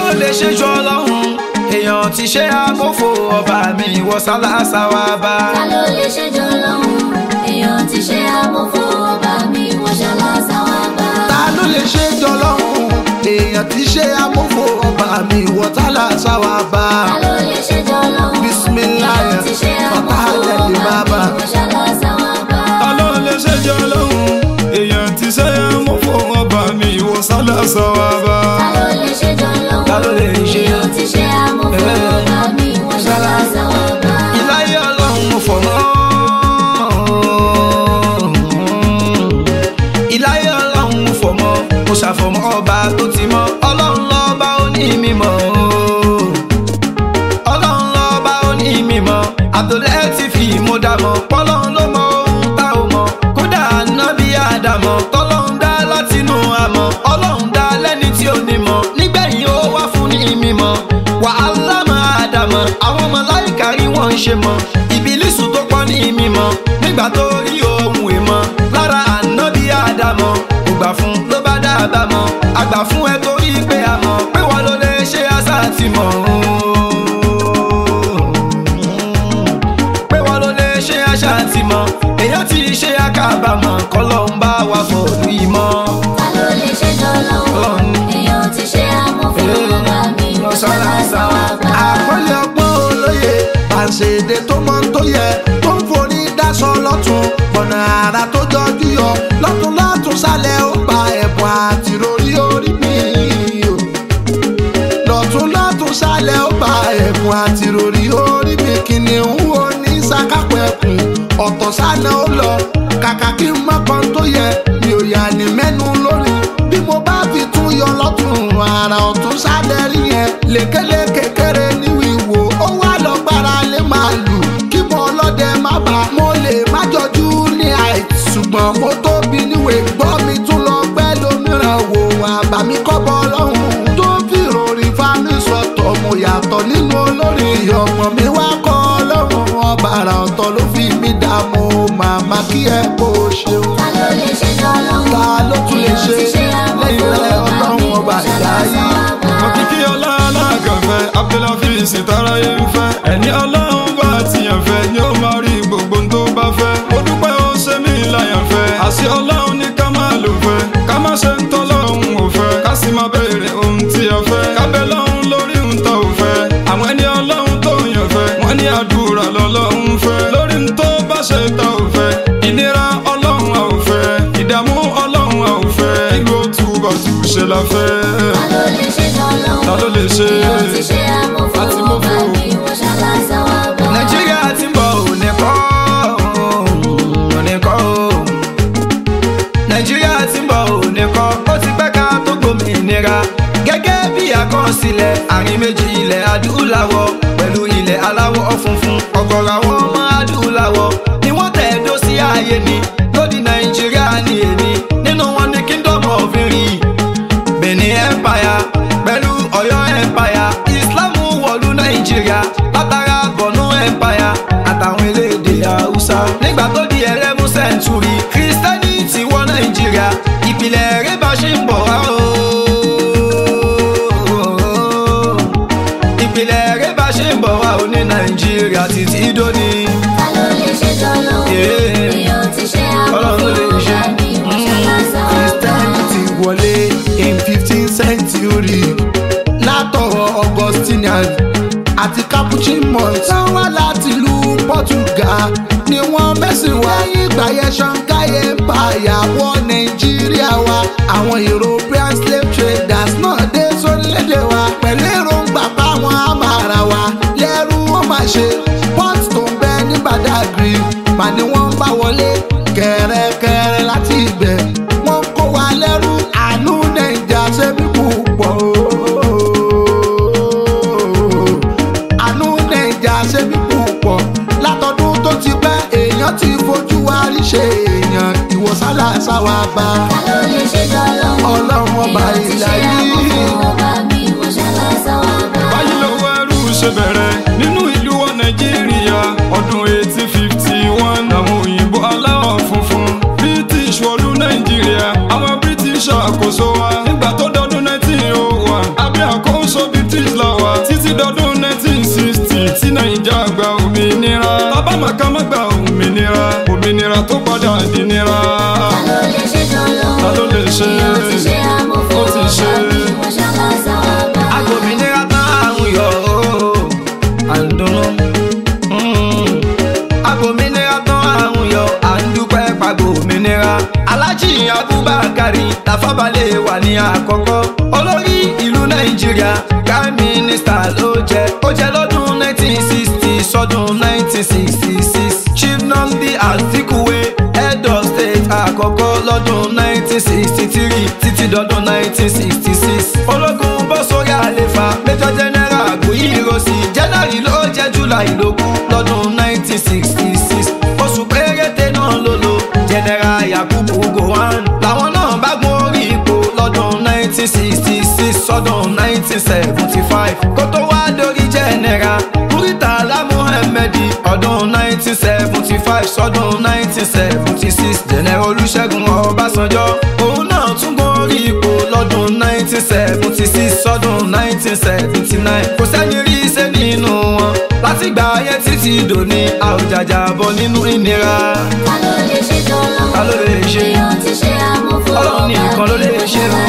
lè ṣe jọ lọ́hùn èèyàn ti ṣe àmófò ọba mi ìwọ sálásá wa bá. ta ló lè ṣèjọ lọ́hùn èèyàn ti ṣe àmọ́fó ọba mi wọ́n ṣaláṣà wá bá. ta ló lè ṣe jọ lọ́hùn èèyàn ti ṣe amófo ọba mi ìwọ sálásá wa bá. ta ló lè ṣèjọ lọ́hùn Bismillah, èèyàn ti ṣe àmọ́fó fatahadali ọba mi baba. wọ́n ṣaláṣà wá bá. ọlọ́run lè ṣèjọ lọ́hùn èèyàn ti ṣe àmófò ọba mi ìwọ sálásá wa bá. ta ló lè ṣèjọ lọ́hùn Ta ló lè ṣe? èèyàn ti ṣe àmọ́fó ọba mi wọ́n ṣaláṣà wá bá. ìláyé ọlọ́run mo fọ̀ mọ́. ìláyé ọlọ́run mo fọ̀ mọ́ mo ṣàfọ̀mọ́ ọba tó ti mọ́ ọlọ́run lọ́ba ó ní mímọ́. ọlọ́run lọ́ba ó ní mímọ́ àtòlẹ́ ti fi mo dà mọ́ pọ́lọ́run ló mọ ohun tá ò mọ̀ kódà nábì àdàmọ̀ tọ́lọ́run dá látinú àmọ́ ọlọ́run dá lẹ́ni tí ò ní mọ̀ nígbẹ̀yìn ó wá fún ní mímọ́ wàhálà máa dàmọ́ àwọn màláíkà rí wọ́n ń ṣe mọ́ ìbílísù tó pọ̀ ní mímọ́ nígbà tó rí ohun èèmọ̀ lára ànábì àdàmọ̀ kò gbà fún ló bá dábàá mọ́ àgbà fún ẹ torí pé a mọ̀ pé wọ́n ló lè ṣe àṣà àti mọ̀ pé wọ́n ló lè ṣe àṣà àti mọ̀ èèyàn ti ṣe àkàbàmọ̀ kọ́lọ́ ń bá wa fọ̀lú ìmọ̀. ta ló lè ṣèjọ lọ́hùn Ọlọ́run ní. èèyàn ti ṣe àmọ́fó ọba mi wọ́n ṣaláṣà wá bá. àpọ́nlé ọgbọ́n olóye àṣèdè tó mọ tó yẹ tó ń forí dáṣọ lọ́tún ọ̀nà àrà tó jọjú yọ lọ́tún lọ́tún sálẹ̀ ó gba ẹ̀bùn àti rorí orí mi o lọ́tún lọ́tún sálẹ̀ ó gba ẹ̀bùn àti rorí orí mi kìnìún wo ní sàkápẹ̀kùn ọ̀tọ̀ sáná ó lọ kàkà kí n má kan tó yẹ mi ò yà ní mẹ́nu lórí bí mo bá fi tún yọ lọ́tún àrà ọ̀tún sálẹ̀ rí yẹn lékeleke kéré ní wíwò ó wá lọ gbára lé màálù kí mo ọlọ́dẹ má bà mo lè má jọjú ní àìt ṣùgbọ́n mo tóbi níwèé gbọ́ mi tún lọ pẹ́ lómìíràn wò àbàmí kọ́bọ̀ ọlọ́run tó fi ròrìn fámi sọ̀tọ̀ mo yàtọ̀ nínú olórin ọmọ mi wá kọ́ ọlọ́run ọba àrà ọ̀tọ̀ ló fi mí dààmú màmá kí ẹ kó o ṣeun ta ló lè ṣèjọ lọ́hùn ta ló tún lè ṣe èèyàn ti ṣe lẹ́yìn àmọ́fó rẹ ọba ọlọ́run mi ọba wọ́n ìyá ṣaláṣà yìí. wá bá. òkìkí ọlá alágànfẹ́ abdulhafiz taraye ń fẹ́ ẹni ọlọ́run bá tiyàn fẹ́ ni ó máa rí gbogbo ohun tó bá fẹ́ ó dúpẹ́ ó ṣe mí láyàn fẹ́ àṣẹ ọlọ́run ní ká máa lò fẹ́ ká má ṣe ń tọ́lọ́run ò fẹ́ ká sì máa béèrè ohun tí a fẹ́ kábẹ́ lọ́run lórí ohun tó ò fẹ́ àwọn ẹni ọlọ́run tó yàn fẹ́ wọ́n ní àdúrà lọ́lọ́run fẹ́ lórí ohun tó bá ṣe tá ò fẹ́ ìnira ọlọ́run a ò fẹ́ ìdààmú ọlọ́run a ò fẹ́ ìlú òtúbọ̀ tù ṣe la fẹ́ ta ló lè ṣèjọ lọ́hùn ta ló lè ṣe èèyàn ti ṣe àmọ́fó àti ọba mọ́fó. mi wọ́n ṣaláṣà wá bá. nàìjíríà ti ń bọ̀ òní kọ́ òní kọ́ nàìjíríà ti ń bọ̀ òní kọ́ ó ti pẹ́ ká tó gbòmìnira gẹ́gẹ́ bí àkọsílẹ̀ àárín méjì ilẹ̀ adúláwọ̀ pẹ̀lú ilẹ̀ aláwọ̀ funfun ọ̀gọ̀rọ̀ àwọn ọmọ adúláwọ̀ ni wọ́n tẹ̀dó sí ààyè ni lódì nàìjíríà ní èní nínú wọn ní kingdom of irin benin empire pẹ̀lú ọ̀yọ́ empire islam wọ̀lú nàìjíríà látara bọ̀nú empire àtàwọn elédè haúsá. nígbà tó di ẹlẹ́mú sẹ́ńtúrì kírísítẹ́nì ti wọ nàìjíríà ìpìlẹ̀ eré bá ṣe ń bọ̀ wá o. ìpìlẹ̀ eré bá ṣe ń bọ̀ wá o ní nàìjíríà títí dóni. ta ló lè ṣèjọ lọ́hùn Yeah. èèyàn ti ṣe Ọlọ́run àmọ́fó ló lè ṣe. ọba mi wọ́n ṣaláṣà wá bá. christianity wọlé in fifteen century látọwọ́ augustinian àti capuchin monks wọ́n wá láti ìlú portugal ni wọ́n mẹ́sìn wá ìgbà yẹn shanghai empire wọ nàìjíríà wa àwọn european slave traders náà dé sórílẹ̀-èdè wa pẹ̀lú èròǹgbà páwọn àmàrà wa lẹ́rú wọn máa ṣe port tó ń bẹ ní badagry mà ni wọ́n ń bá wọlé kẹ̀rẹ̀kẹ̀rẹ̀ láti ibẹ̀ wọ́n kó wa lẹ́rú àánú nàìjà ṣe bí púpọ̀ àánú nàìjà ṣe bí púpọ̀ látọdún tó ti pẹ́ èèyàn ti fojú wa rí ṣe èèyàn ìwòsàn àṣàwà bá ta ló lè ṣèjọ lọ́hùn ọlọ́run ọba èèyàn ti ṣe ìlà yìí. àmọ́fó ọba mi wọ́n ṣaláṣà wá bá. báyìí lọ́wọ́ ẹrú ṣe bẹ̀rẹ̀ nínú ìlú wa nàìjíríà ọdún eighteen fifty one àwọn òyìnbó aláwọ̀ funfun british wọlú nàìjíríà àwọn british àkóso wa nígbà tó dọdún nineteen oh one abẹ́ àkóso bíi nàìjíríà prime minister ló jẹ ó jẹ lọ́dún 1960 sọ́dún 1966 chief nnamdi azikiwe head of state àkọ́kọ́ lọ́dún 1963 títí dọ́dún 1966 ológun bọ́ sórí àlefa major general àgbòyí ìrọsì january ló jẹ́ july lógún lọ́dún 1966 oṣù péréte náà ló lò general yakubu gowon làwọn náà bá gun orí ipò lọ́dún 1966 sọ́dún 1975 kó tó wá dórí general muritala muhammadi ọdún 1975 sọ́dún 1976 general olùṣègùn ọbásanjọ́ òun náà tún gun orí ipò lọ́dún 1976 sọ́dún 1979 kò sẹ́ni rí iṣẹ́ nínú wọn látìgbà ayé títí dòní àwùjàjà bọ̀ nínú ìnira. ta ló lè ṣe tọ́lọ́hún Ta ló lè ṣe? èèyàn ti ṣe àmúfò Ọlọ́run nìkan ló lè ṣe o.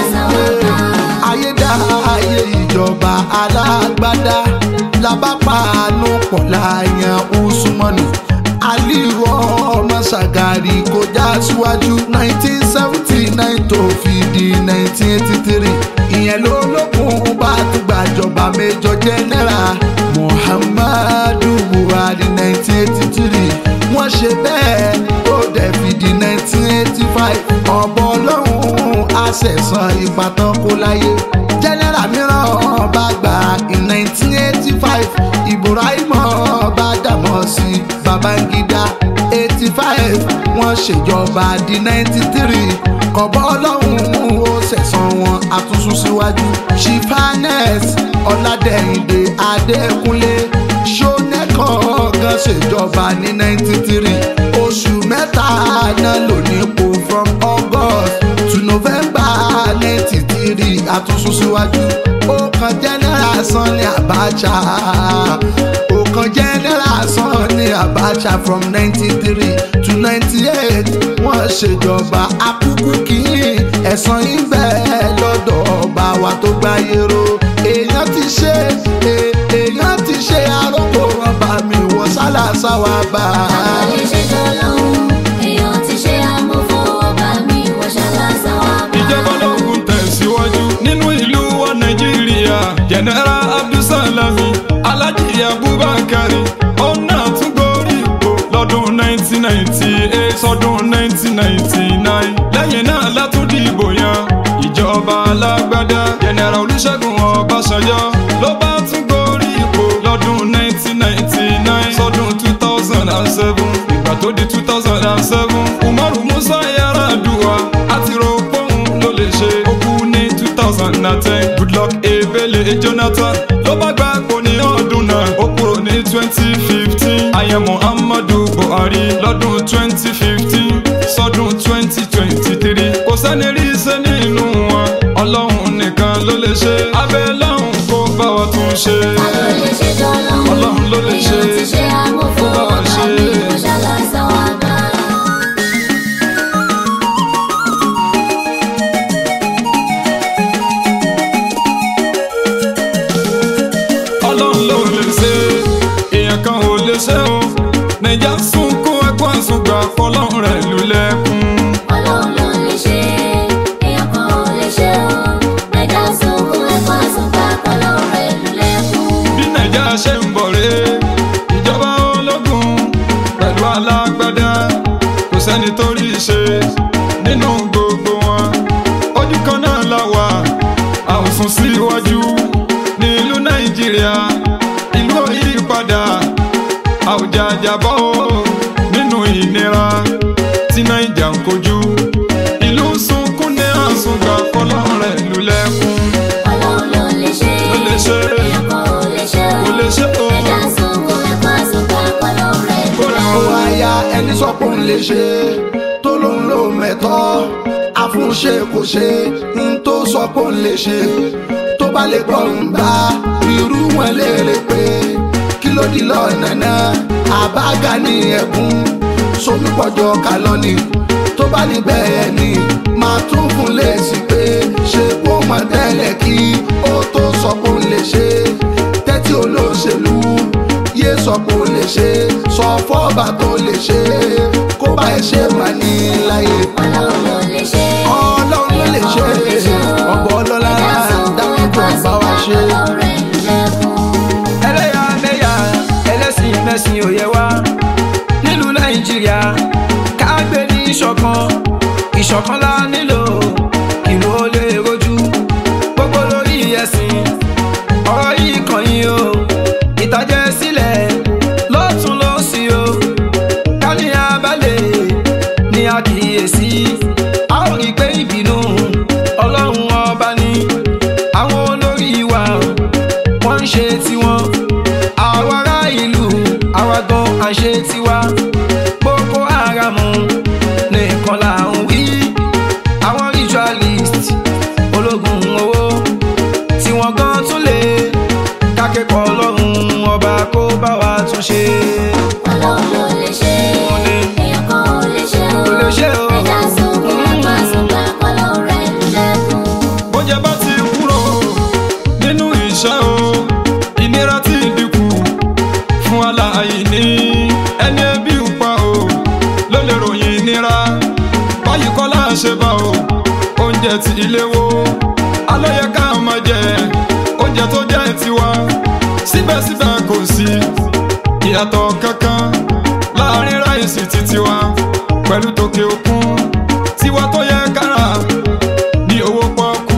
ayédá ayé ìjọba alágbádá labápàánú pọ̀ láàyàn usmanu aliru ọmọ sagari kò já síwájú nineteen seventy nine tó fi di nineteen eighty three ìyẹn ló lókun bá tún gbàjọba méjọ jẹ́nẹ́ra muhammadu buhari nineteen eighty three wọ́n ṣe bẹ́ẹ̀ tó dẹ̀ fi di nineteen eighty five ọ̀bọ ọlọ́run àṣẹ̀sán ìbátan kó láyé jẹ́nẹ́rà mìíràn bá gbà in nineteen eighty five ibrahim bá dàmọ́ sí babangida eighty five wọ́n ṣèjọba di ninety three kọ̀bọ́ ọlọ́run ó ṣẹ̀sán wọn àtúnṣu síwájú chifanes ọ̀làdẹ̀yìndé adékúnlé ṣónẹ́kàn kan ṣèjọba ní ninety three oṣù mẹ́ta náà lò nípò from august to november ninety three àtúnṣu síwájú ó kan general sanni abacha ó kan general sanni abacha from ninety three to ninety eight wọ́n ṣèjọba akúkú kìíní ẹ̀sán ibẹ̀ lọ́dọ̀ ọba wa tó gbáyé ro èèyàn ti ṣe é- èèyàn ti ṣe arókò ọba mi wọ sálàsá wa bá ta ló a. lè ṣe tọ́lọ́hún èèyàn ti ṣe àmúfò ọba mi wọ́n ṣàlàsà wá bá. ìjọba ológun tẹ̀síwájú nínú ìlú wa nàìjíríà general abdulsalami alhaji abubakar ọ̀nà tún gorí ipò lọ́dún 1998 sọ́dún 1999 lẹ́yìn náà látún dìbò yan ìjọba alágbádá general olùṣègùn ọbásanjọ́ ló bá tún gorí ipò lọ́dún 1999 sọ́dún 2007 ìgbà tó di 2007 umaru musa yaradua àti rògbòhùn ló lè ṣe ó kú ní 2010 goodluck ebele jonathan ló bá gbà pò ní ọdún náà ó kúrò ní 2015 ayé muhammadu buhari lọ́dún 2015 sọ́dún 2023 kò sẹ́ni rí iṣẹ́ nínú wọn ọlọ́run nìkan ló lè ṣe abẹ́ lọ́hùn kó bá wa tún ṣe. ta ló lè ṣe tọ́lọ́hún Ọlọ́run ló lè ṣe. èèyàn ti ṣe àmúfò Ó bá wa ọba ṣe. mi wọ́n ṣàlàsà wá bá. ọlọ́run ló lè ṣe èèyàn kan ò lè ṣe o nàìjà sunkún ẹkún àsùngbà fọlọ́run rẹ̀ lulẹ̀kùn. ọlọ́run ló lè ṣe èèyàn kan ò lè ṣe o nàìjà sunkún ẹ̀kọ́ àsùnká kọlọ́run rẹ̀ lulẹ̀kùn. bí nàìjà ṣe ń bọ̀ rè é ìjọba ológun pẹ̀lú alágbádá kò sẹ́ni tó rí i ṣe nínú gbogbo wọn ojú kan náà la wà a ò sún síwájú ní ìlú nàìjíríà ìlú òyìnbó a ò jàjàbọ́ o nínú ìnira tí naija ń kojú ìlú sunkún ní àsùngbà fọlọ́run rẹ̀ lulẹ̀kùn ọlọ́run ló lè ṣe ló lè ṣe èèyàn kan ò lè ṣe o kò lè ṣe o nàìjà sunkún ẹ̀kọ́ àsùnká kọlọ́run rẹ̀ kó rẹ̀ ó o. wáyà ẹni sọ pé òun lè ṣe tó lòun ló mẹ́tọ́ àfúnṣe kò ṣe ń tó sọ pé òun lè ṣe tó bá lè gbọ́ ń gbà irú wọn léèrè pé kí ló di lọ́nà náà àbága ní ẹ̀gún sómi pọ̀jọ́ kálọ́nì tó bá ní bẹ́ẹ̀ ni máa tún fún lèsì pé ṣé kó mọ̀ tẹ́lẹ̀ kí ó tó sọ pé òun lè ṣe tẹ́tí olóṣèlú yé sọ pé ó lè ṣe sọ fọ́ọ̀bà tó lè ṣe kó bá ẹ ṣe mà ní láyé. ọlọ́run ló lè ṣe ọlọ́run ló lè ṣe ọ̀bọ̀ ọlọ́lá dákúndọ̀ bá wa ṣe. ṣe. ọlọ́rẹ̀ lẹ́kùn. ẹlẹ́yàmẹ̀yà ẹlẹ́sìn mẹ́sìn òye wa nílùú nàìjíríà ká gbé ní ìṣọ̀kan ìṣọ̀kan la nílò ìlú ó lè rojú gbogbo lórí ẹ̀sìn ọ̀rọ̀ yìí kàn yín o ìtàjẹ̀ sílẹ̀ lọ́tún lọ́sí o kálí abalẹ̀ ní àkíyèsí a ó rí i pé ìbínú ọlọ́run ọba ni àwọn olórí wa wọ́n ń ṣe tiwọn àwa ará ìlú àwa gan à ń ṣe tiwa boko haram nìkan là ń wí àwọn ritualist ológun owó tí wọ́n gan tún lè kákẹ́kọ̀ọ́ ọlọ́run ọba kó bá wa tún ṣe. ọlọ́run ló lè ṣe Ó lè. èèyàn kan ò lè ṣe o. Kò lè ṣe o. ẹja sunkún ẹ̀kọ́ àsùnbà ọlọ́rẹ̀ lẹ́kùn. bójẹ bá ti kúrò nínú ìṣẹ́ o ìnira ti dínkù fún aláìní ẹni ẹbí ń pa o ló lè ròyìn ìnira báyìí kọ́ láṣẹ bá o oúnjẹ ti ilé wo alóye ká máa jẹ oúnjẹ tó jẹ́ tiwa síbẹ̀síbẹ̀ kò sí ìyàtọ̀ kankan láàrin ráìsì ti tiwa pẹ̀lú tòkè òkun tiwa tó yẹ kára ní owó pọ́kú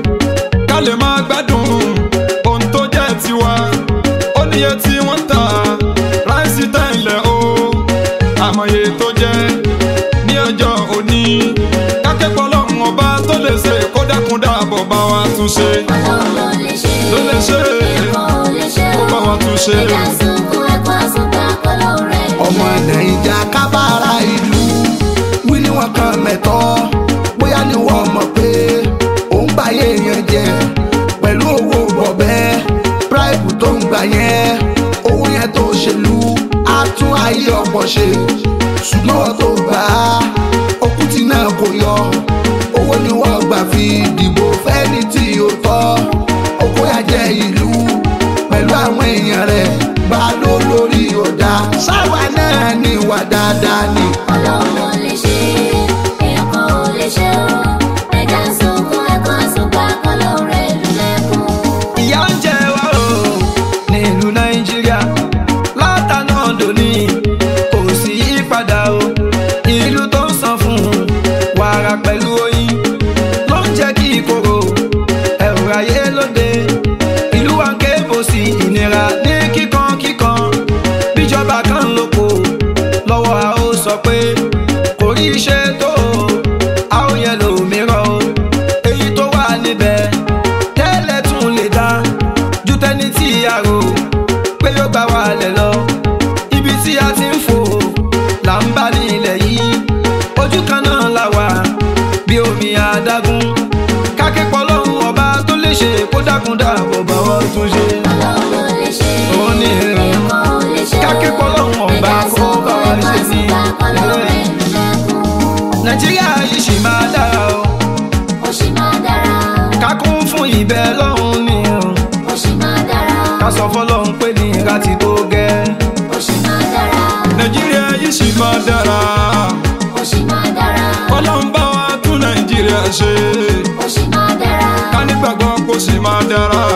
ká lè máa gbádùn ohun tó jẹ́ tiwa ó níye tí wọ́n ń tà ráìsì tẹ̀lẹ̀ o àmọye tó jẹ́ ní ọjọ́ òní kákẹ́kọ̀ọ́ lọ́hùn ọba tó lè ṣe kó dákun dáàbò bá wa tún ṣe ọlọ́run ló lè ṣe Ló lè ṣe. èèyàn kan ò lè ṣe kó o. bá wa tún ṣe. ẹja sunkún ẹ̀kọ́ àsùnbà ọlọ́rẹ̀ ọmọ nàìjà kábàárà ìlú wí ní wọn kan mẹtọ bóyá ni wọn mọ̀ pé òun gbàyè yẹn jẹ pẹ̀lú owó bọ̀bẹ́ bíráìbù tó ń gbà yẹn owó yẹn tó ṣèlú á tún ayé ọ̀pọ̀ ṣe ṣùgbọ́n wọn tó gbà á okùtì náà kò yọ owó ni wọ́n gbà fi dìbò fẹ́ni tí ó tọ́ oko yà jẹ́ ìlú pẹ̀lú àwọn èèyàn rẹ̀ bá ló lórí ọ̀dà sáwa náà ní ìwà dáadáa ni. ọlọ́run ló lè ṣe èèyàn kan ò lè ṣe o. ẹja sunkún ẹ̀kọ́ àsùnbà ọlọ́rẹ̀ lẹ́kùn. ìyà ń jẹ wá o ní ìlú nàìjíríà látàná dòní kò sí yípadà o ìlú tó ń san fún wàrà pẹ̀lú oyin ló ń jẹ́ kí ìkorò ẹ̀rù ayé lóde ìlú wa ń ké bò sí ìnira ní kíkan kíkan bíjọba kan lóko lọ́wọ́ a ó sọ pé kò rí iṣẹ́ tó a ó yẹ lòmíràn o èyí tó wà níbẹ̀ tẹ́lẹ̀ tún lè dá ju tẹni tí a rò pé yóò gbà wá lẹ̀ lọ ibi tí a ti ń fò là ń bá ní ilẹ̀ yìí ojú kan náà la wà bí omi adágún kákẹ́pọ̀ lọ́hùn ọba tó lè ṣe kó dákun dáàbò bá wọ́n tún ṣe. ọlọ́run ló lè ṣe Ó ní èèyàn kan ò lè ṣe o. kákẹ́pọ̀ lọ́hùn ọba ẹja kó bá sunkún wa ẹ̀kọ́ ṣe ní àsùnbà ọlọ́rẹ̀ ilé. lẹ́kùn. nàìjíríà yìí ṣì máa dára o ó sì máa dára ká kún fún ìbẹ́ lọ́hùn ni o ó sì máa dára ká sọ fọlọ́hún pé ní ìra ti tó gẹ́. ó sì máa dára nàìjíríà yìí sì máa dára ó sì máa dára ọlọ́run bá wa tún nàìjíríà ṣe ó sì máa dára ká nígbàgbọ́ kó sì máa dára